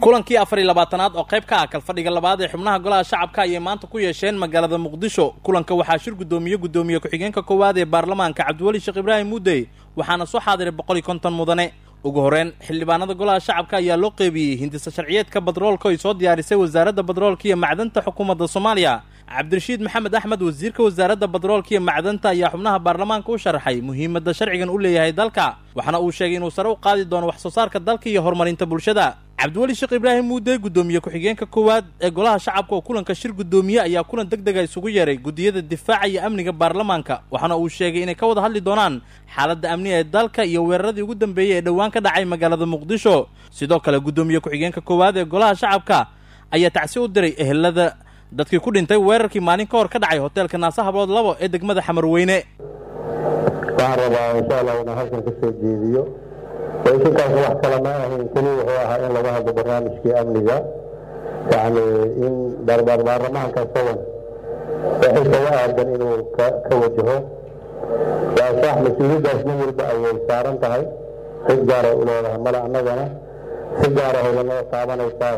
kulankii afar iyo labaatanaad oo qayb ka ah kalfadhiga labaad ee xubnaha golaha shacabka ayay maanta ku yeesheen magaalada muqdisho kulanka waxaa shir guddoomiye guddoomiye ku-xigeenka koowaad ee baarlamaanka cabdiweli sheekh ibraahim muudey waxaana soo xaadiray boqol iyo konton mudane ugu horreyn xildhibaanada golaha shacabka ayaa loo qeybiyey hindisa sharciyeedka badroolka ay soo diyaarisay wasaaradda badroolka iyo macdanta xukuumadda soomaaliya cabdirashiid maxamed axmed wasiirka wasaaradda badroolka iyo macdanta ayaa xubnaha baarlamaanka u sharaxay muhiimadda sharcigan u leeyahay dalka waxaana uu sheegay inuu sare u qaadi doono wax soo saarka dalka iyo horumarinta bulshada cabdiweli sheekh ibraahim muudey guddoomiye ku-xigeenka koowaad ee golaha shacabka oo kulanka shir guddoomiye ayaa kulan deg dega isugu yeeray guddiyada difaaca iyo amniga baarlamaanka waxaana uu sheegay inay ka wada hadli doonaan xaaladda amniga ee dalka iyo weeraradii ugu dambeeyey ee dhowaan ka dhacay magaalada muqdisho sidoo kale guddoomiye ku-xigeenka koowaad ee golaha shacabka ayaa tacsi u diray ehelada dadkii ku dhintay weerarkii maalin ka hor ka dhacay hoteelka naasa hablood labo ee degmada xamarweyne waxaan rabaa insha allah inaan halkan ka soo jeediyo waysinkaas wax kale ma ahayn keli wuxuu ahaa in laga hadlo barnaamijkii amniga yacni in baarlamaanka isagan waxay kaga aadan inuu ka wajaho waa sax mas-uuliyaddaas nin walba ayay saaran tahay si gaaray u leedahay male annagana si gaara howlanada taabanaysaa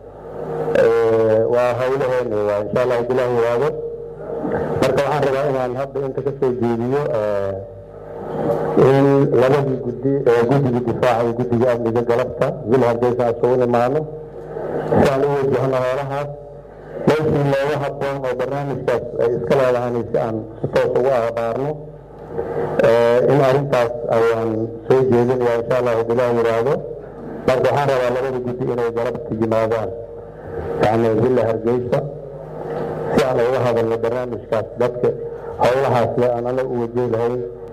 waa howlaheena waa insha allah bilah yiraahdo marka waxaan rabaa inaan hadda inta ka soo jeediyo in labadii gudi guddiga difaaca iyo guddiga amniga galabta wil hargeysa asugu imaano si aan u wajahno hoolahaas meeshii looga haboon oo barnaamijkaas ay iska leedahan si aan si toos ugu abaarno in arrintaas ayaan soo jeedinaya insha allahu bilah yiraahdo marka waxaan rabaa labada guddi inay galabta yimaadaan yani villa hargeysa si aan uga hadalno barnaamijkaas dadka howlahaas le aan anaga u wajehi lahayn